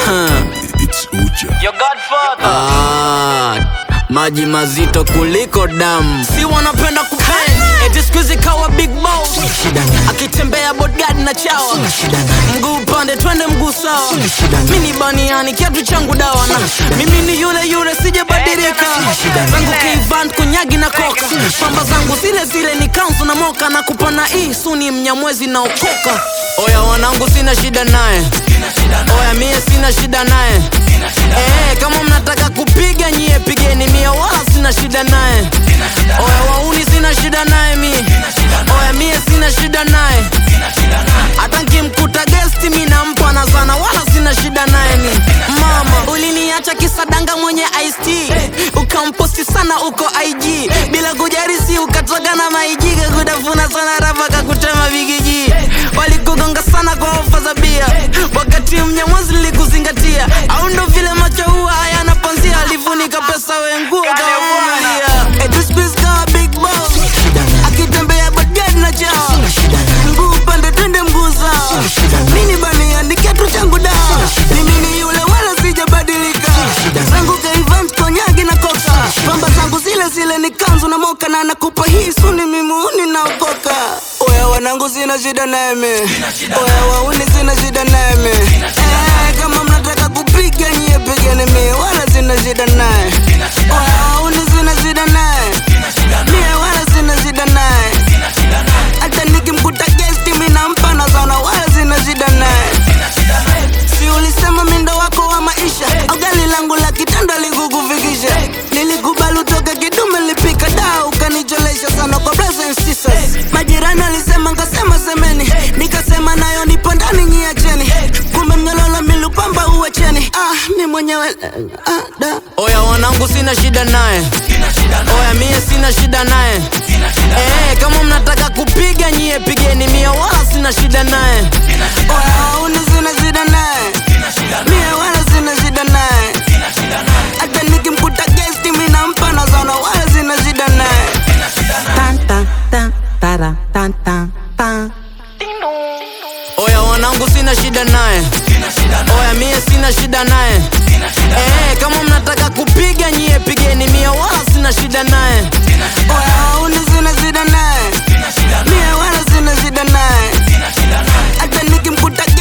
It's Uja. Your godfather. Ah, maji mazito kuliko damu, si wanapenda kupenda eti siku hizi kawa big boss, akitembea bodyguard na chawa, mguu upande twende mguu sawa, mimi ni baniani kiatu changu dawa, na mimi ni yule yule sijabadilika, zangu kivant kunyagi na koka, pamba zangu zile zile ni kanzu na moka, na kupana hii suni mnyamwezi na okoka. Oya wanangu, sina shida naye, oya mie sina shida naye Eh, kama mnataka kupiga nyie pigeni mie wala sina shida naye oya wauni sina shida naye mi oya mie sina shida naye hata nkimkuta gesti mi nampa na sana wala sina shida naye ni mama uliniacha kisadanga mwenye ist ukamposti sana uko ig bila kujarisi ukatoka na maijiga kudafuna sana rafa kakutema vigiji walikugonga sana kwa ofa za bia wakati mnyamwazi likuzingatia au ndo vile macho huwa hayana panzia alifunika pesa wenguo kawavumilia Eti siku hizi kawa big boss akitembea bodyguard na chao mguu upande twende mguu sawa mini bania ni kiatu changu dawa mimi ni yule wala sijabadilika zangu kaivant konyagi na koka pamba zangu zile zile ni kanzu na moka na nakupa hii suni mimuni naokoka oya wanangu sina shida nami oya wauni sina shida nami eh, kama mnataka kupiga nyie pigeni mie wala sina shida naye oya wauni sina shida naye mie wala sina shida naye hata nikimkuta gesti mi nampa na sana wala sina shida naye si ulisema mindo wako wa maisha au gari langu la kitanda likukufikisha nilikubali utoke kidume lipika daa ukanicholesha sana kwa brothers and sisters majirani alisema nkasema semeni nikasema nayo nipo ndani nyiacheni kumbe mnyololo milupamba uwacheni ah, mi mwenyewe ah, da. oya wanangu sina shida naye oya mie sina shida naye eh, kama mnataka kupiga nyie pigeni mie wala sina shida naye oya uni sina shida naye mie wala sina shida naye hata nikimkuta gesti mi nampa na sana wala sina shida naye Tan tan tan tara tan tan tan. oya wanangu sina shida naye oya mie sina shida naye eh, kama mnataka kupiga nyie pigeni mie wala sina shida naye oya uni sina shida naye mie wala sina shida naye hata nikimkuta